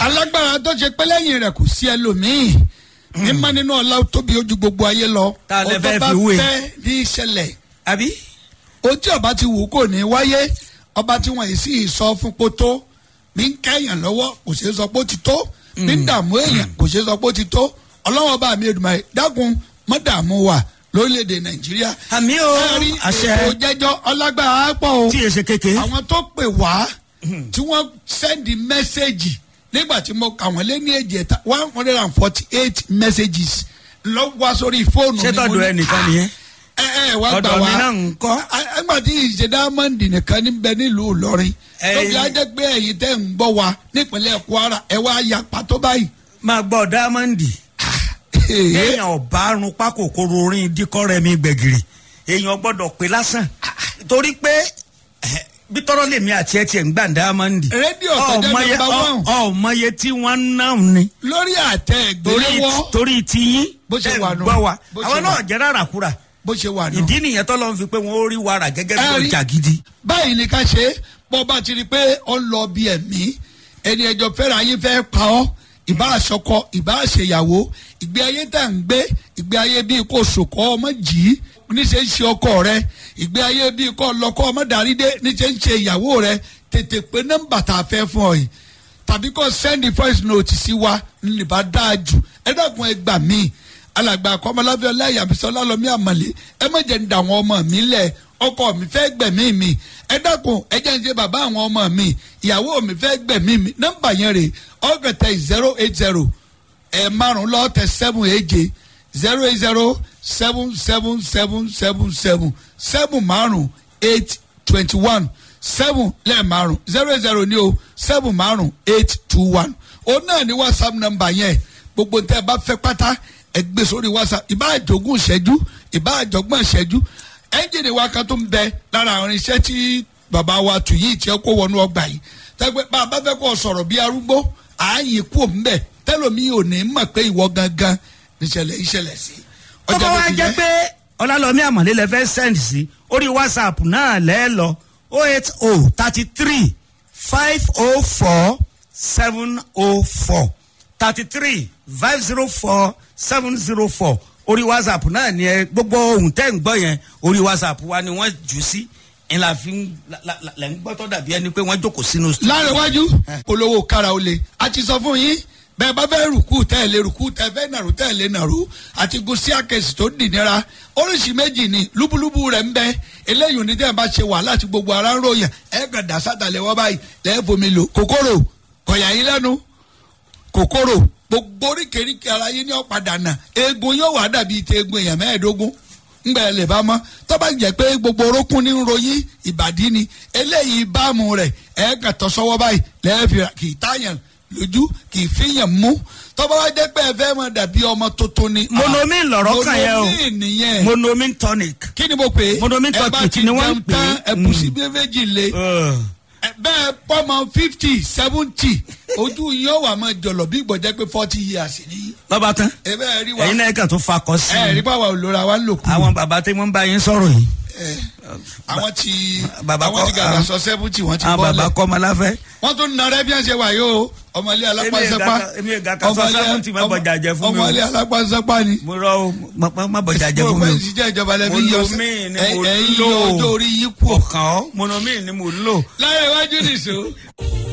alágbára tó ṣe pé lẹ́yìn rẹ̀ kò sí ẹlòmíì mímọ́ nínú ọlá tóbi ojú gbogbo ayé lọ Ta lẹ Ohun fẹ́ tó bá fi wé? fẹ́ ní ìṣẹ̀lẹ̀ àbí. ohun tí ọba ti wù kò ní wáyé ọba tí wọn yìí sì sọ fún pótó ní ń kẹyàn lọ́wọ́ kò ṣeé sọ pé ó ti tó ní ń dààmú èèyàn kò ṣeé sọ pé ó ti tó ọlọ́wọ́n bá mi Èdùmàrè dákun mọ́ dààmú wa lórílẹ̀‐èdè nàìjíríà. àmì o ẹ rí àṣẹ ètò jẹ́jọ́ ọlágbára pọ̀ o tí èsè kéke. àwọn tó pè wá tí wọ́n sẹ́ndì mẹ́sẹ̀gì nígbà tí mo kà wọ́n lé ní èjì ẹ̀ta one hundred and forty eight messages lọ wá sórí fóònù ṣé mi, mo tọ́jú ní, ẹnìkan nìyẹn. ẹ ẹ wá gbà ọ̀dọ̀ mi wá náà ń kọ́. ẹgbà tí ìṣe dáámọ́ǹdì nìkan níbẹ̀ nílùú Ìlọrin Ẹ̀yin- lóbi ajẹ́ pé ẹ̀yin tẹ́ ń gbọ́ wa nípínlẹ̀ Kwara ẹ wá ya pàtó báyìí. máa gbọ́ dáámọ́ǹdì. èèyàn ọba arun pákòkòrò orin díkọ́ rẹ̀ mi gbẹ̀gìrì èèyàn gbọ́dọ̀ pé lásán torí pé eh, bí tọ́rọ́ lèmi àti ẹ̀ tiẹ̀ ń gbà dáámọ́ǹdì. rédíò tó jẹ́ ọmọye nọ́mbà one ọmọye tí wọ́n ń ná ni. lórí àtẹ torí ìgbéléwọ́ torí tiyín Bó ṣe tẹ́ ń wà nù. gbọ́ wa Bó ṣe àwọn wà. náà jẹ́ rárá kúrà bó ṣe wà nù. ìdí nìyẹn tọ́lọ́ ń fi pé wọ́n ó rí wàrà gẹ́gẹ́ bí Ẹ rí- ọjà gidi. báyìí ni ká ṣe é bọ́ bá ti rí i pé ó ń lọ bí ẹ̀mí ẹni ẹjọ́ fẹ́ràn ayé fẹ́ pa ọ́ ìbá àṣọkọ ìbá àṣeyàwó ìgbé ayé tá à ń gbé ìgbé ayé bíi kò sòkò ọmọ jì í níṣẹ́ ń ṣe ọkọ rẹ ìgbé ayé bíi kò lọkọ ọmọ darí dé níṣẹ́ ń ṣe ìyàwó rẹ tètè pé nọ́mbà tá a fẹ́ fún ọ yìí tàbí kò send voice note sí wa níbà dáa jù ẹ dákun ẹ gbà míì alàgbà akọmọláfẹ ọláyàbísọ ọlálọmí àmàlẹ ẹ má jẹ́ ń da àwọn ọmọ mi lẹ̀ ọkọ mi fẹ́ gbẹ̀mí mi ẹ dákun ẹ jẹ́ ń ṣe bàbá àwọn ọmọ mi ìyàwó mi fẹ́ gbẹ̀mí mi nọ́mbà yẹn rè ọgọtẹ zero eight zero ẹ márùn lọtẹ seven èje zero eight zero seven seven seven seven seven seven márùn eight twenty one seven lẹ́ẹ̀márùn zero eight zero ní o seven márùn eight two one òun náà ní whatsapp number yẹn gbogbo ntẹ bá fẹ́ pátá ẹ gbé sórí whatsapp ìbá àjogún ìṣẹ́jú ìbá àjọgbọ́n ìṣẹ́jú ẹ́ńjìnì wa kan tó ń bẹ lára àwọn irinṣẹ́ tí bàbá wa tù yìí tí ẹ kó wọnú ọgbà yìí tẹ́gbẹ́ bá a bá fẹ́ kó sọ̀rọ̀ bí arúgbó ààyè kú òǹbẹ̀ tẹ́lómi ò ní mọ̀ pé ìwọ gangan níṣẹ̀lẹ̀ ìṣẹ̀lẹ̀ sí. ó bá wá jẹ́ pé ọlálọ́mí àmọ̀lé lẹ fẹ́ send sí orí whatsapp náà lẹ́ lọ o eight o thirty three five o four seven o four thirty three five zero four seven zero four orí whatsapp náà ni ẹ gbogbo ohun tẹ́ ń gbọ́ yẹn orí whatsapp wa ni wọ́n jù sí ń la fi ń la- la- la- lẹ́ ń gbọ́ tó dàbí ẹni pé wọ́n jókòó sínú. láríwájú polówó kára ó le a ti sọ fún yín bẹ́ẹ̀ bá fẹ́ rùkú tẹ́lẹ̀ rùkú tẹ́fẹ́ nàró tẹ́lẹ̀ nàró àti gun sí àkẹ́sì tó dìnnira oríṣi méjì ni lúbúlúbú rẹ̀ ń bẹ eléyìí ní tẹ́ ẹ bá ṣe wàhálà tí gbogbo ara ń ròyìn ẹ kàn dá sátàlẹ̀ wọ́n báyìí lẹ́ẹ̀ fomi lò kòkòrò kọ̀yà yín lẹ́nu kòkòrò gbogbo oríkèéríkèé ara yín ní ọ̀padà nà eegun yóò wá dàbí ti eegun èèyàn mẹ́ẹ̀ẹ́dógún ngbà ẹ lè bá mọ tó bá jẹ́ pé gbogbo orókún ní ń ròyìn ìbàdí ni eléyìí bámu rẹ̀ ẹ kàn tọ́ sọ́wọ́ báyìí lẹ́ẹ̀fì kì í táyàn lójú kì í fìyàn mú tó bá wá jẹ́ pé ẹ fẹ́ mọ dàbí ọmọ tuntun ni. monomin lọ̀rọ̀ kan yẹn o monomin nìyẹn monomin tonic. kí ni mo pè é Monomin ẹ bá tonic ti ni wọ́n ń jẹun pè é. tán ẹ kù sí bí méjì le Uh. ẹ bẹ́ẹ̀ pọ́mọ fifty seventy ojú yín ó wà máa jọ̀lọ̀ bí gbọ̀jẹ́ pé forty years ni lọ́ba tán ẹ bẹ́ẹ̀ rí wa ẹ̀yin náà kàn tó fakọ sí ẹ rí i báwa olóra wa ń lò kú àwọn bàbá tí wọ́n ń bá yín sọ̀rọ̀ yìí ẹ àwọn ti bàbá àwọn ti kọ́- gàdá àwọn- sọ seventy wọ́n ti àwọn bọ́ bàbá lẹ̀ kọ́ ọmọ láfẹ́. wọ́n tún nà rẹ́ bí wọ́n ṣe wà yìí o ọmọlé alápásápá èmi ò ga kan sọ seventy má bọ̀jà jẹ fún mi o. ọmọlé alápásápá ni. mo rọ o má- má- má bọ̀jà jẹ fún mi mo o. ìṣiṣẹ́ ìjọba lẹ́bi yọ Monomin ni mo ẹ̀yìn lò. ọjọ́ orí yìí kú. kàn ọ́ monomin ni mo ń lò. lára iwájú nìṣó.